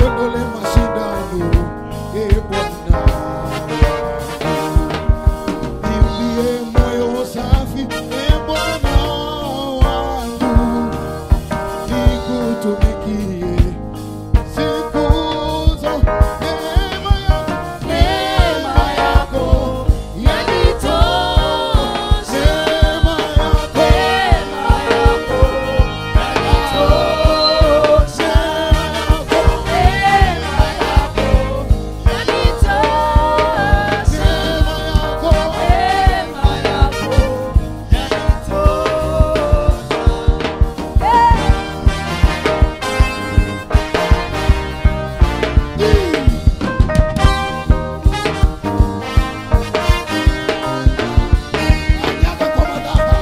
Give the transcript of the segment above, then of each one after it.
niondole mashindano e Bwana niumbie moyo safi e Bwana wangu nikutumikie siku zote neema yako Neema yako yanitosha. neema yako Neema yako yanitosha. Neema yako yanitosha. neema yako Neema yako Kanyaga kwa madaha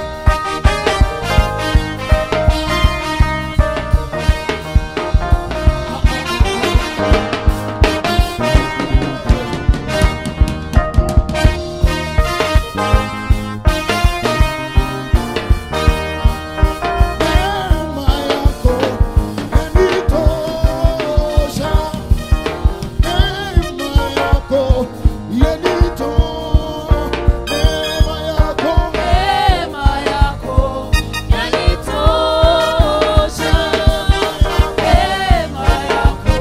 Neema yako yanitosha, neema yako yanitosha, neema yako Neema yako yanitosha. Neema yako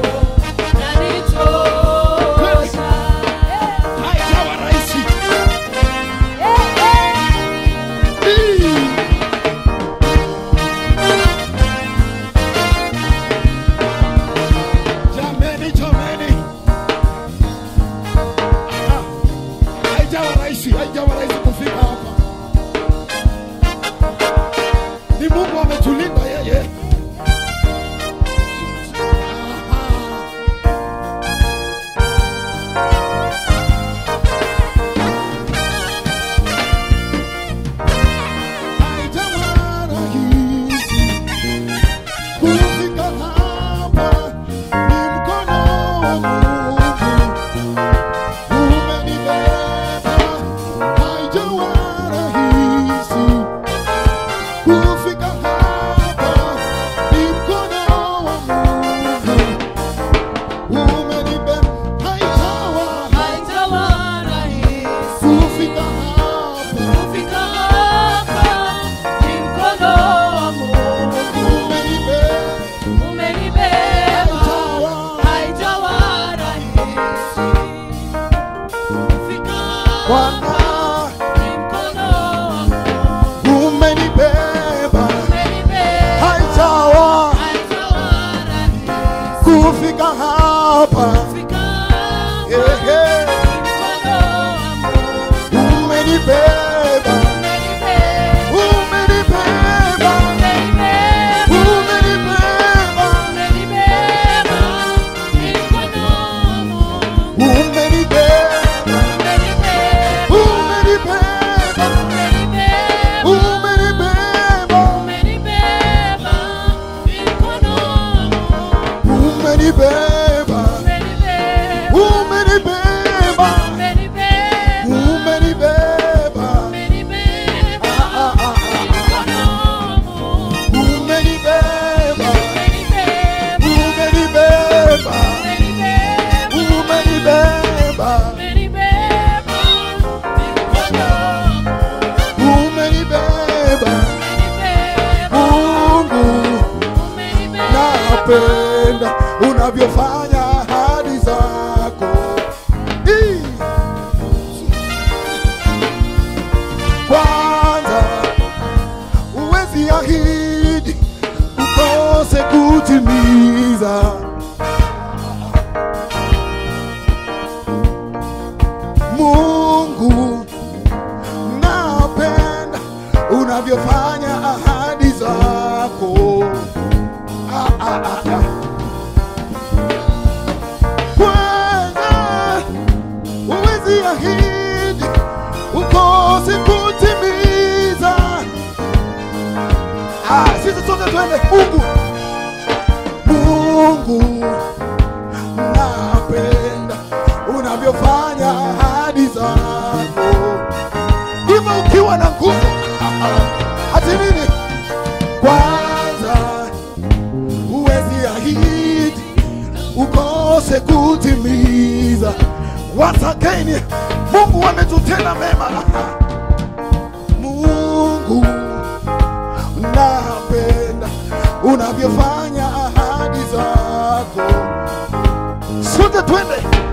yanitosha. haijawa rahisi. Jameni, jameni, Ah, haijawa rahisi, haijawa rahisi kufika hapa. Ni Mungu ametulinda yeye. Aha. Haijawa rahisi kufika hapa, ni mkono wa Mungu umenibeba. Haijawa rahisi kufika hapa, ni mkono wa Mungu umenibeba. Haijawa Haijawa rahisi kufika hapa, kufika hapa, ni mkono wa Mungu umenibeba. umenibeba. Haijawa rahisi kufika Bwana hapa, ni mkono wa Mungu umenibeba. umenibeba. Haijawa Haijawa rahisi kufika hapa, kufika hapa, Ehe. ni mkono wa Mungu umenibeba. umenibeba. Umenibeba. Umenibeba. Umenibeba. Umenibeba. Ni mkono wa Mungu Umenibeba. umenibeba. Umenibeba. Umenibeba. Umenibeba. Umenibeba. Ni mkono wa Mungu Umenibeba. umenibeba. Umenibeba. Umenibeba. Umenibeba. Umenibeba. Ah, ah, ah, Ni mkono wa Mungu Umenibeba. umenibeba. Umenibeba. Umenibeba. Umenibeba. Umenibeba. Ni mkono wa Mungu Umenibeba. umenibeba. Mungu Umenibeba. napenda unavyofanya ahadi zako. Ii. Kwanza uwezi ahidi ukose kutimiza. Mungu napenda unavyofanya ahadi zako. Ah, ah, ah, ah. Kwanza uwezi ahidi ukose kutimiza. Ah, sisi sote twende Mungu. Mungu napenda unavyofanya ahadi zako hivyo ukiwa na nguvu hati nini kwanza huwezi ahidi ukose kutimiza. Once again, Mungu ametutenda mema. Mungu napenda unavyofanya ahadi zako. Sote twende